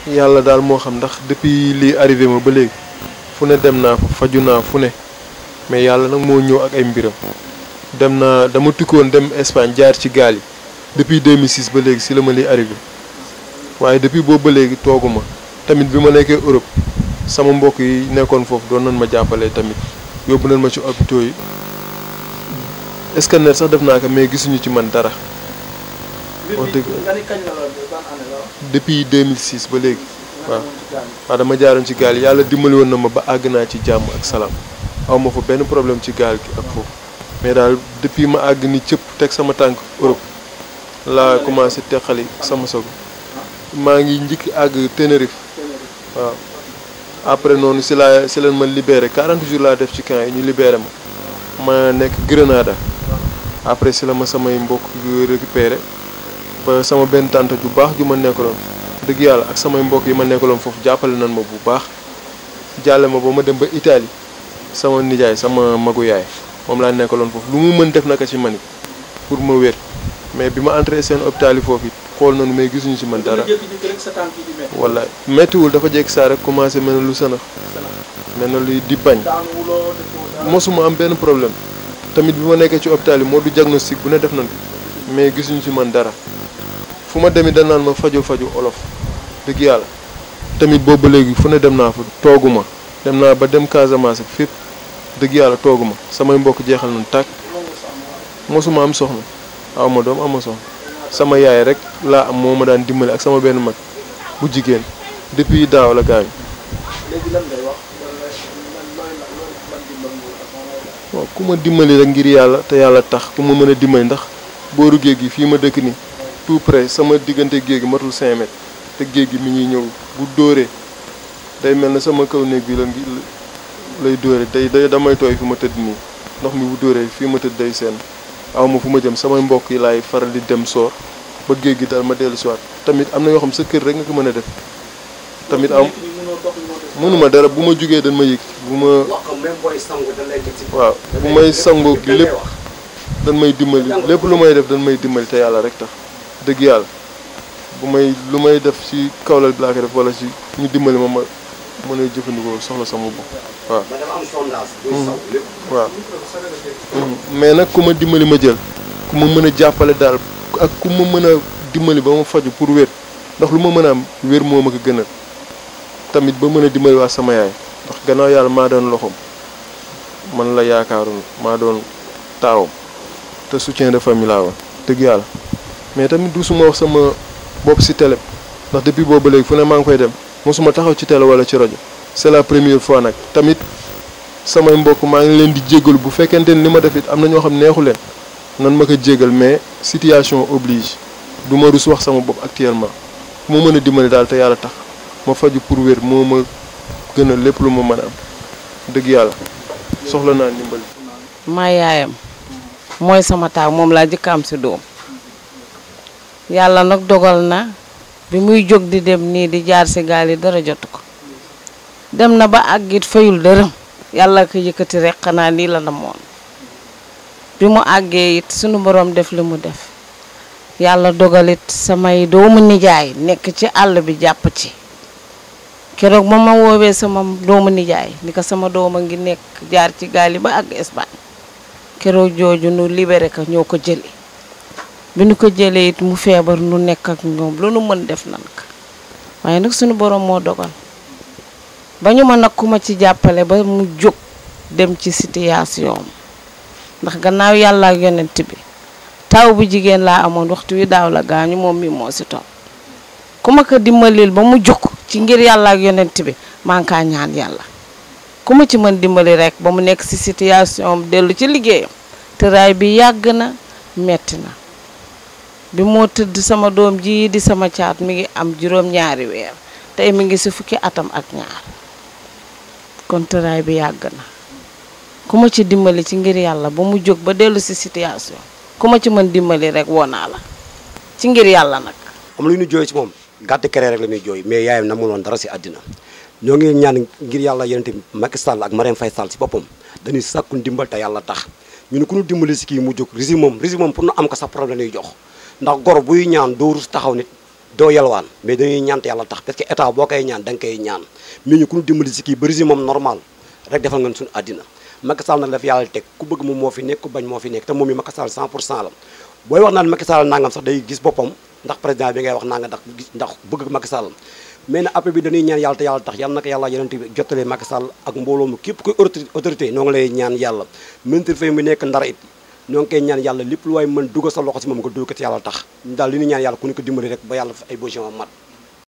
yàlla daal moo xam ndax depuis lii arrivé ma ba léegi fu ne dem naa fa faju naa fu ne mais yàlla nag moo ñëw ak ay mbiram dem naa dama tukkoon dem Espagne jaar ci gaal yi depuis 2006 ba léegi si la ma lii arrivé waaye depuis boobu ba léegi tooguma tamit bi ma nekkee Europe sama mbokk yi nekkoon foofu doon nañ ma jàppale tamit yóbbu nañ ma ci hôpitaux yi scanner sax def naa ko mais gisuñu ci man dara wax dëgg depuis 2006 ba léegi waaw waaw dama jaaroon ci gaal yi yàlla dimbali woon na ma ba àgg naa ci jàmm ak salaam aw ma fa benn problème ci gaal gi ak foofu mais daal depuis ma àgg ni cëpp teg sama tànk Europe laa commencé teqali sama sogo maa ngi njëkk àgg Tenerife waaw après noonu si laa si leen ma libéré 40 jours laa def ci camp yi ñu libéré ma ma nekk Grenada après si la ma samay mbokk récupéré ba sama benn tante ju baax ju ma nekkaloon dëgg yàlla ak samay mbokk yi ma nekkaloon foofu jàppale nan ma bu baax jàlle ma ba ma dem ba Italie sama nijaay sama magu yaay moom laa nekkaloon foofu lu mu mën def naka ci man it pour ma wér mais bi ma entré seen hôpital yi foofu it xool nañu mais gisuñu ci man dara wala méttiwul dafa jekk saa rek commencé mel na lu sënax mel na luy di bañ mosuma am benn problème tamit bi ma nekkee ci hôpital yi moo du diagnostic bu ne def nañ ko mais gisuñu ci man dara fu ma demit dañ naan ma faju faju olof dëgg yàlla tamit boobu ba léegi fu ne dem naa fa tooguma dem naa ba dem Casamance ak fépp dëgg yàlla tooguma samay mbokk jeexal nañ tàkk mosuma am soxna aw ma doom ama soxna sama yaay rek laa am moo ma daan dimbali ak sama benn mag bu jigéen depuis daaw la gaañu waaw ku ma dimbali rek ngir yàlla te yàlla tax ku ma mën a dimbali ndax booru géej gi fii ma dëkk ni tout près sama diggante géej gi matul 5 mètres te géej gi mi ñuy ñëw bu dóoree day mel ne sama kaw néeg bi la ngi lay dóore day day damay tooy fi ma tëdd nii ndox mi bu dóoree fii ma tëdd day seen aw ma fu ma jëm samay mbokk yi laay faral di dem soor ba géej gi daal ma dellu si waat tamit am na yoo xam sa kër rek nga ko mën a def tamit am mënuma dara bu ma jugee dañ ma yëg bu ma waaw bu may sangu lépp dañ may dimbali lépp lu may def dañ may dimbali te yàlla rek tax dëgg yàlla bu may lu may def ci kawlal bi laa ko def wala ci ñu dimbali ma ma mën a jëfandikoo soxla sama bopp waaw waaw mais nag ku ma dimbali ma jël ku ma mën a jàppale daal ak ku ma mën a dimbali ba ma faju pour wér ndax lu ma mën a am wér moo ma ko gënal tamit ba mën a dimbali waa sama yaay ndax gannaaw yàlla maa doon loxoom man la yaakaaroon maa doon taawam te soutien de famille laa woon dëgg yàlla mais tamit du suma wax sama bopp ci télé ndax depuis boobu ba léegi fu ne maa ngi koy dem mosuma taxaw ci télé wala ci rajo c'est la première fois nag tamit samay mbokk maa ngi leen di jéggalu bu fekkente ni li ma def it am na ñoo xam neexu leen nan ma ko jéggal mais situation oblige du ma rus wax sama bopp actuellement fu ma mën a dimbali daal te yàlla tax ma faju pour wér moo ma gën a lépp lu ma mën a am dëgg yàlla soxla naa ndimbali. maa yaayam mooy sama taaw moom laa jëkk am si doom yàlla nag dogal na bi muy jóg di dem nii di jaar si gaal yi dara jotu ko dem na ba àggit fayul dërëm yàlla ko yëkkati rek xanaa lii la namoon bi mu àggee it sunu borom def li mu def yàlla dogalit samay doomu nijaay nekk ci àll bi jàpp ci keroog ba ma woowee sama doomu nijaay ni ko sama doom a ngi nekk jaar ci gaal yi ba àgg Espagne keroog jooju nu libéré ko ñoo ko jëli bi nu ko jëlee it mu feebar nu nekk ak ñoom lu nu mën def nan ko waaye nag sunu borom moo dogal ba ñu ma nag ku ma ci jàppale ba mu jóg dem ci situation ndax gannaaw yàlla ak yonent bi taw bu jigéen laa amoon waxtu wi daaw la gaañu moom mi moo si topp ku ma ko dimbalil ba mu jóg ci ngir yàlla ak yonent bi maa ngi kaa ñaan yàlla ku ma ci mën dimbali rek ba mu nekk si situation dellu ci liggéeyam tëraay bi yàgg na metti na bi moo tëdd sama doom ji di sama caat mi ngi am juróom-ñaari weer tey mi ngi si fukki atam ak ñaar kon tëraay bi yàgg na ku ma ci dimbali ci ngir yàlla ba mu jóg ba dellu si situation ku ma ci mën dimbali rek woo naa la ci ngir yàlla nag. am lu ñu jooy ci moom gàtt kere rek la ñuy jooy mais yaayam na mu woon dara si àddina ñoo ngi ñaan ngir yàlla yenente Macky Sall ak Marème Faye Sall si boppam dañuy sàkku ndimbal te yàlla tax ñu ne ku ñu dimbali si kii mu jóg régime moom régime moom pour nu am ko sax problème lay jox ndax gor buy ñaan doo rus taxaw nit doo yalwaan mais dañuy ñaan te yàlla tax parce que état boo koy ñaan da nga koy ñaan mais ñu ku ñu dimbali si kii ba régime moom normal rek defal nga suñu àddina Macky Sall nag la fi yàlla teg ku bëgg moom moo fi nekk ku bañ moo fi nekk te moom mi Macky Sall 100 pour cent la booy wax naan Macky Sall nangam sax day gis boppam ndax président bi ngay wax nanga ndax gis ndax bëgg Macky Sall mais na après bi dañuy ñaan yàlla te yàlla tax yàlla na ko yàlla yonent bi jottalee Macky Sall ak mbooloo mu képp koy autorité noo ngi lay ñaan yàlla ministre fay mu nekk ndara it ñoo ngi koy ñaan yàlla lépp lu waay mën dugal sa loxo si moom nga dugg ko ci yàlla tax daal li ñu ñaan yàlla ku ñu ko dimbali rek ba yàlla ay position mat